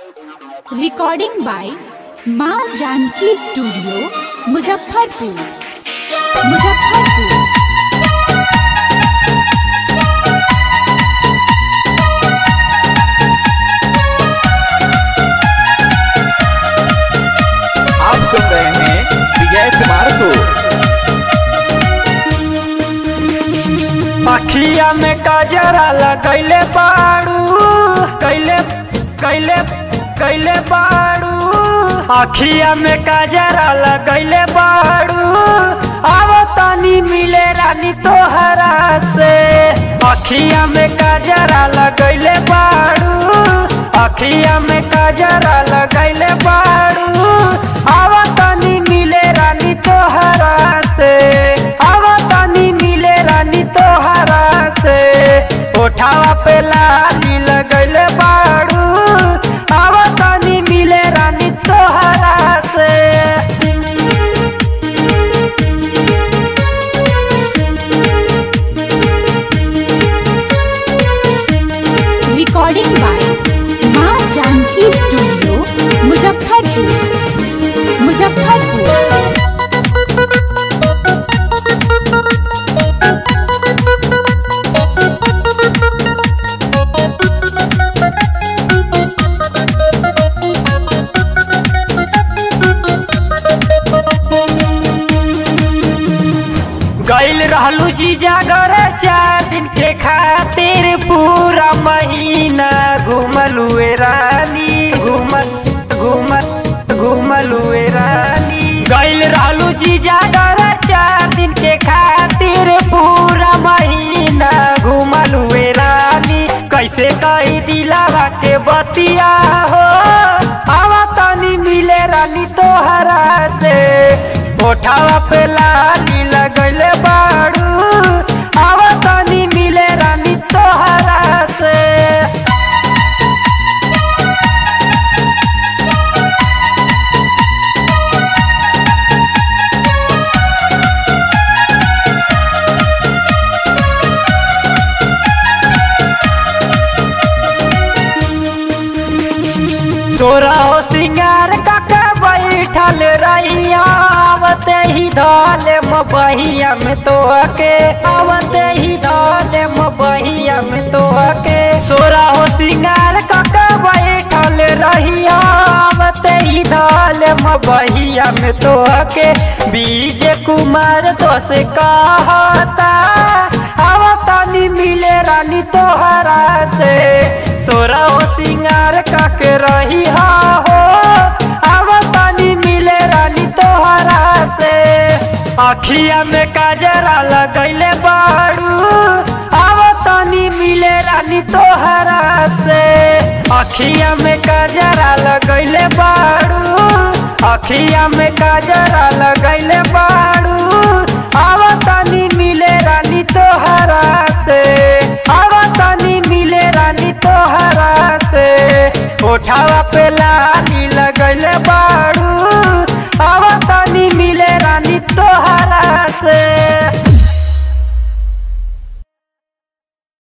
recording by माँ Janaki studio Muzaffarpur Muzaffarpur आप सुन रहे हैं विजय कुमार को अखिया में कजरा लगैले बाड़ू कैले कैले कैले बाड़ू अखिया में कजरा लगैले बाड़ू अब तनी मिले रानी तोहरा से अखिया में कजरा लगैले बाड़ू अखिया में कजरा लगैले बाड़ू अब तनी मिले रानी तोहरा से अब तनी मिले रानी तोहरा से उठावा पे लाली लगैले बाड़ू अब तनी मिले रानी तोहरा से रिकॉर्डिंग बाय माँ जानकी स्टूडियो मुजफ्फरपुर मुजफ्फरपुर गैल रहलू जीजा घर चार दिन के खातिर पूरा महीना घूमलू ए रानी घूमल घूमल घूमलू ए रानी गैल रहलू जीजा घर चार दिन के खातिर पूरा महीना घूमलू ए रानी कैसे कही दिलावा के बतिया हो आवा तनी मिले रानी तोहरा से ओठावा पे लाली लगैले बाड़ू आवा तनी मिले रानी तोहरा से तोरा हो सिंगार काका बैठल रहिया आवते ही धोले मबहिया में तो के आवते ही धोले मबहिया में तो के सोरा हो सिंगार काका बैठल रहिया आवते ही धोले मबहिया में तो के बीज कुमार तो से कहता आवतनी मिले रानी तोहरा से सोरा हो सिंगार काके रही हो आवतनी मिले रानी तोहरा से अखिया में काजरा लगैले बाड़ू आवतनी मिले रानी तोहरा से अखिया में काजरा लगैले बाड़ू अखिया में काजरा लगैले बाड़ू आवतनी मिले रानी तोहरा से आवतनी मिले रानी तोहरा से उठावा पे लाली लगैले बा